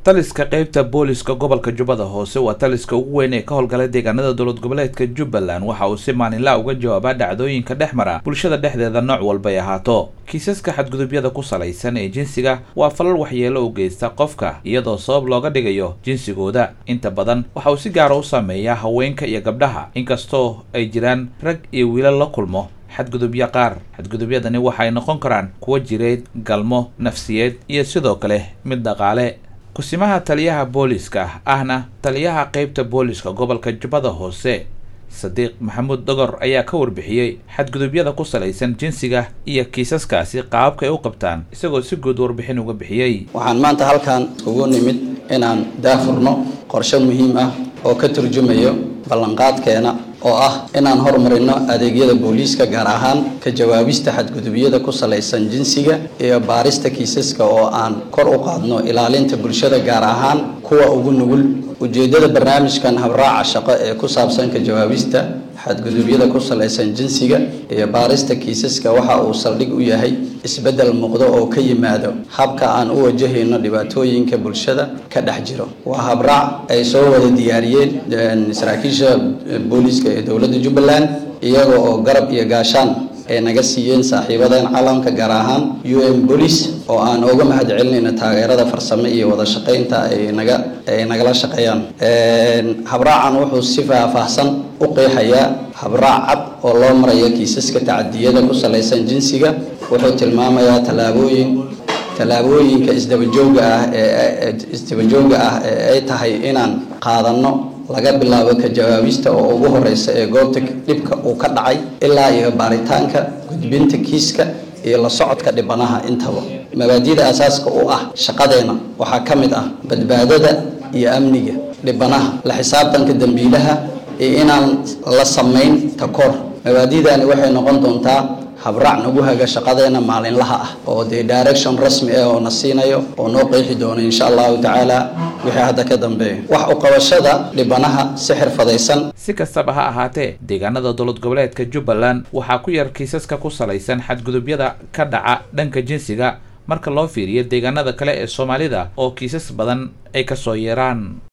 taliska qeybta booliska gobolka jubbada hoose waa taliska ugu weyn ee ka howlgala deegaanada dowlad goboleedka jubbaland waxa uu si maalinlaa uga jawaabaa dhacdooyinka dhex mara bulshada dhexdeeda nooc walbay ahaato kiisaska xadgudubyada ku salaysan ee jinsiga waa falal waxyeelo u geysta qofka iyadoo sabab looga dhigayo jinsigooda inta badan waxa uu si gaara u saameeyaa haweenka iyo gabdhaha inkastoo ay jiraan rag iyo wiilal la kulmo xadgudubyo qaar xadgudubyadani waxay noqon karaan kuwo jireed galmo nafsiyeed iyo sidoo kale mid dhaqaale kusimaha taliyaha booliska ahna taliyaha qeybta booliska gobolka jubbada hoose sadiiq maxamuud dogor ayaa ka warbixiyey xadgudubyada ku salaysan jinsiga iyo kiisaskaasi qaababka ay u qabtaan isagoo si guud warbixin uga bixiyey waxaan maanta halkan ugu nimid inaan daafurno qorshe muhiim ah oo ka turjumayo ballanqaadkeena oo ah inaan horumarino adeegyada booliiska gaar ahaan ka jawaabista xadgudubyada ku salaysan jinsiga iyo baarista kiisaska oo aan kor u qaadno ilaalinta bulshada gaar ahaan kuwa ugu nugul ujeedada barnaamijkan habraaca shaqo ee ku saabsan ka jawaabista xadgudubyada ku salaysan jinsiga iyo baarista kiisaska waxa uu saldhig u yahay isbeddel muuqdo oo ka yimaado habka aan u wajahayno dhibaatooyinka bulshada ka dhex jiro waa habraac ay soo wada diyaariyeen saraakiisha booliiska ee dowladda jubbaland iyaga oo garab iyo gaashaan ay naga siiyeen saaxiibadan caalamka gaar ahaan u m boolice oo aan uga mahad celinayno taageerada farsamo iyo wada shaqaynta ay naga ay nagala shaqeeyaan habraacan wuxuu si faahfaahsan u qeexayaa habraac cad oo loo marayo kiisaska tacadiyada ku salaysan jinsiga wuxuu tilmaamayaa tallaabooyin tallaabooyinka isdabajooga ah ee isdabajooga ah ee ay tahay inaan qaadanno laga bilaabo ka jawaabista oo ugu horeysa ee goobta dhibka uu ka dhacay ilaa iyo baaritaanka gudbinta kiiska iyo la socodka dhibanaha intaba mabaadida asaaska u ah shaqadeena waxaa ka mid ah badbaadada iyo amniga dhibanaha la xisaabtanka dembiilaha iyo inaan la samayn takoor mabaadidani waxay noqon doontaa habraac nagu haga shaqadeena maalinlaha ah oo dee direction rasmi ah oo na siinayo oo noo qeexi doono insha allahu tacaala wixii hadda ka dambeeya wax u qabashada dhibanaha si xirfadaysan si kastaba ha ahaatee deegaanada dowlad goboleedka jubbaland waxaa ku yar kiisaska ku salaysan xadgudubyada ka dhaca dhanka jinsiga marka loo fiiriyo deegaanada kale ee soomaalida oo kiisas badan ay kasoo yeeraan